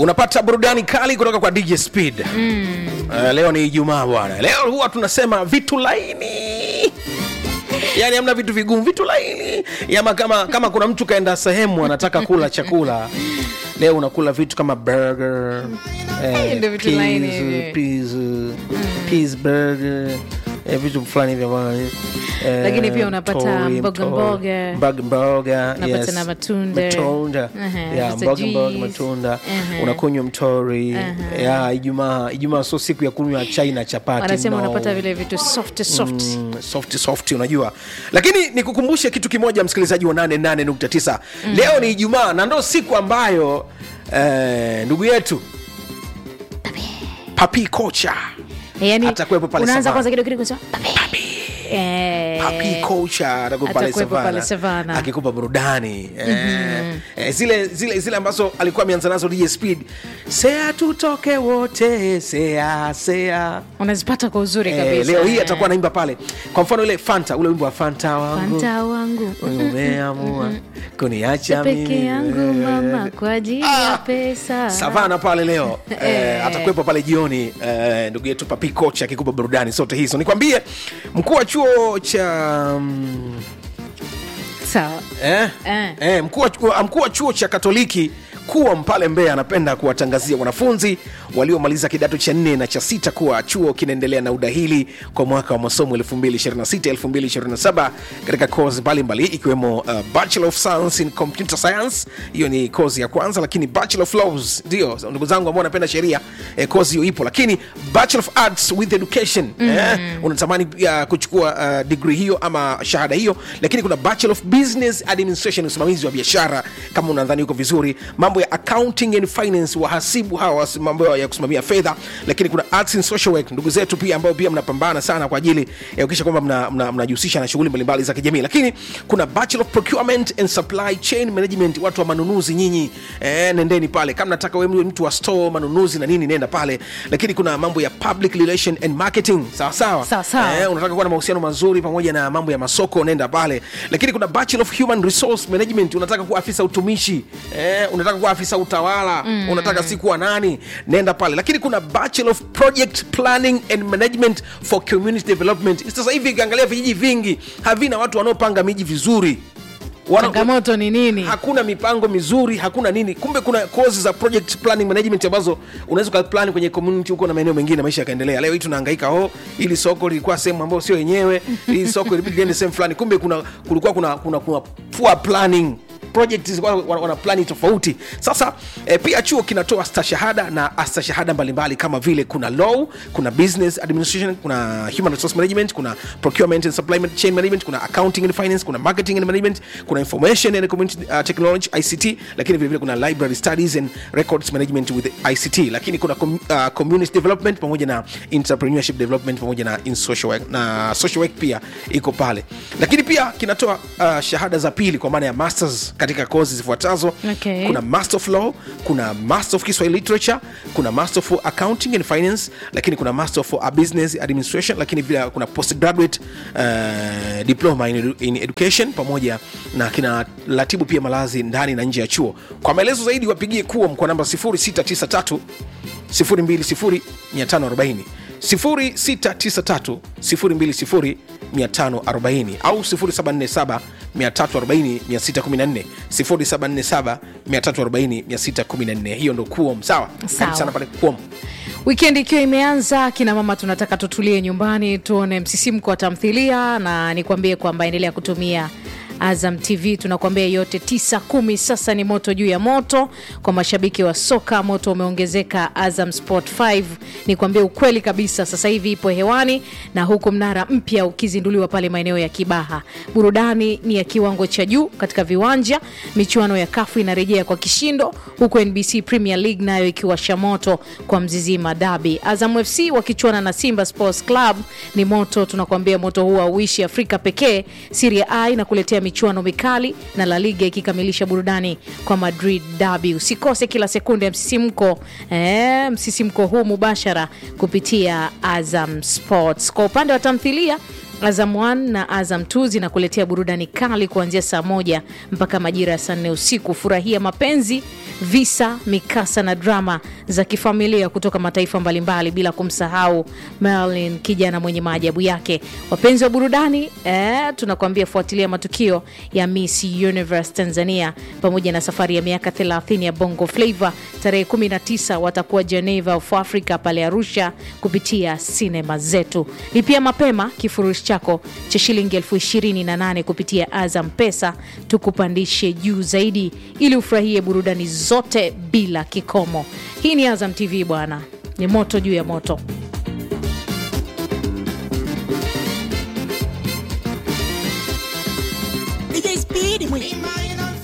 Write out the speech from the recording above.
unapata burudani kali kutoka kwa dj speed mm. uh, leo ni ijumaa bwana leo huwa tunasema vitu laini yaani hamna vitu vigumu vitu laini yama kama, kama kuna mtu kaenda sehemu anataka kula chakula leo unakula vitu kama burger eh, Ndio vitu laini peas, hivi. peas, peas burger eh, vitu fulani hivyo bwana eh, Lakini pia unapata mtori, mboga mtori, mboga. mboga mboga Unapata yes. na matunda. matunda Aha, yeah, sasa mboga mboga juice. matunda Aha. unakunywa mtori yeah, ijumaa ijumaa sio siku ya kunywa chai na chapati wanasema no. unapata vile vitu soft soft Mm, soft soft unajua lakini nikukumbushe kitu kimoja msikilizaji wa 88.9 leo ni ijumaa na ndo siku ambayo eh, ndugu yetu papi kocha yani Atakuwepo pale unaanza Savana. kwanza kidogo kidogo sema, "Papi." Eh, papi kocha atakuwa pale atakuwepo pale Savana Savana. akikupa burudani eh, eh, zile zile zile ambazo alikuwa ameanza nazo DJ Speed sea tutoke wote sea sea unazipata kwa uzuri Eh, kabisa leo hii atakuwa anaimba pale kwa mfano ile fanta ule wimbo wa fanta wangu fanta wangu umeamua kuniacha peke mimi. yangu mama kwa ajili ya pesa savana pale leo eh, Eh. atakuwepo pale jioni eh, ndugu yetu papi kocha akikupa burudani zote hizo nikwambie mkuu wa chuo cha mm, sawa eh, Eh. eh, mkuu wa- mkuu wa chuo cha katoliki kuwa mpale mbeya anapenda kuwatangazia wanafunzi waliomaliza kidato cha nne na cha sita kuwa chuo kinaendelea na udahili kwa mwaka wa masomo 2026-2027 katika kozi mbalimbali ikiwemo uh, bachelor of science in computer science hiyo ni kozi ya kwanza lakini bachelor of laws ndio ndugu zangu ambao wanapenda sheria eh, kozi hiyo ipo lakini bachelor of arts with education eh, unatamani pia kuchukua uh, degree hiyo ama shahada hiyo lakini kuna bachelor of business administration usimamizi wa biashara kama unadhani uko vizuri mambo ya accounting and finance wahasibu hawa wasi- mambo ya kusimamia fedha lakini kuna arts and social work ndugu zetu pia ambao pia mnapambana sana kwa ajili ya kuhakikisha kwamba mnajihusisha mna, mnajihusisha na shughuli mbalimbali za kijamii lakini kuna bachelor of procurement and supply chain management watu wa manunuzi nyinyi eh, nendeni pale kama nataka wewe mtu wa store manunuzi na nini nenda pale lakini kuna mambo ya public relation and marketing sawa sawa Sawa sawa. eh, unataka kuwa na mahusiano mazuri pamoja na mambo ya masoko nenda pale lakini kuna bachelor of human resource management unataka kuwa afisa utumishi eh, unataka kuwa afisa utawala mm. unataka si kuwa nani nenda pale lakini kuna bachelor of project planning and management for community development sasa hivi ukiangalia vijiji vingi havina watu wanaopanga miji vizuri Wana- changamoto ni nini hakuna mipango mizuri hakuna nini kumbe kuna kozi za project planning management ambazo unaweza ukaplan kwenye community huko na maeneo mengine maisha yakaendelea leo hii tunahangaika oh ili soko lilikuwa sehemu ambayo sio yenyewe hili soko ilibidi liende sehemu fulani kumbe kuna kulikuwa kuna kuna, kuna poor planning project zilikuwa wana, wana plani tofauti sasa eh, pia chuo kinatoa stashahada na astashahada mbalimbali kama vile kuna law kuna business administration kuna human resource management kuna procurement and supply chain management kuna accounting and finance kuna marketing and management kuna information and community uh, technology ict lakini vile vile kuna library studies and records management with ict lakini kuna com, uh, community development pamoja na entrepreneurship development pamoja na in social work na social work pia iko pale lakini pia kinatoa uh, shahada za pili kwa maana ya masters katika kozi zifuatazo Okay. kuna master of law kuna master of kiswahili literature kuna master of accounting and finance lakini kuna master of uh, business administration lakini vile kuna postgraduate uh, diploma in, edu- in education pamoja na kina ratibu pia malazi ndani na nje ya chuo kwa maelezo zaidi wapigie kuwa kwa namba 0693 020540 0693 020 540 au 0747 340 614 0747 340 614 hiyo ndo kuom sawa Sawa. karibu sana pale kuom wikendi ikiwa imeanza kina mama tunataka tutulie nyumbani tuone msisimko wa tamthilia na nikwambie kwamba endelea kutumia azam tv tunakuambia yote tisa kumi sasa ni moto juu ya moto kwa mashabiki wa soka moto umeongezeka azam sport 5 nikwambie ukweli kabisa sasa hivi ipo hewani na huku mnara mpya ukizinduliwa pale maeneo ya kibaha burudani ni ya kiwango cha juu katika viwanja michuano ya kafu inarejea kwa kishindo huku nbc premier league nayo ikiwasha moto kwa mzizima dabi azam fc wakichuana na simba sports club ni moto tunakuambia moto huu auishi afrika pekee siria a inakuletea michuano mikali na la liga ikikamilisha burudani kwa madrid dabi usikose kila sekunde ya msisimko eh, msisimko huu mubashara kupitia azam sports kwa upande wa tamthilia Azam 1 na Azam 2 zinakuletea burudani kali kuanzia saa moja mpaka majira ya saa nne usiku. Furahia mapenzi, visa, mikasa na drama za kifamilia kutoka mataifa mbalimbali, bila kumsahau Merlin, kijana mwenye maajabu yake. Wapenzi wa burudani eh, tunakuambia fuatilia matukio ya Miss Universe Tanzania pamoja na safari ya miaka 30 ya Bongo Flava. Tarehe 19 watakuwa Geneva of Africa pale Arusha kupitia sinema zetu. Lipia mapema kifurushi chako cha shilingi elfu ishirini na nane kupitia Azam Pesa, tukupandishe juu zaidi ili ufurahie burudani zote bila kikomo. Hii ni Azam TV bwana, ni moto juu ya moto.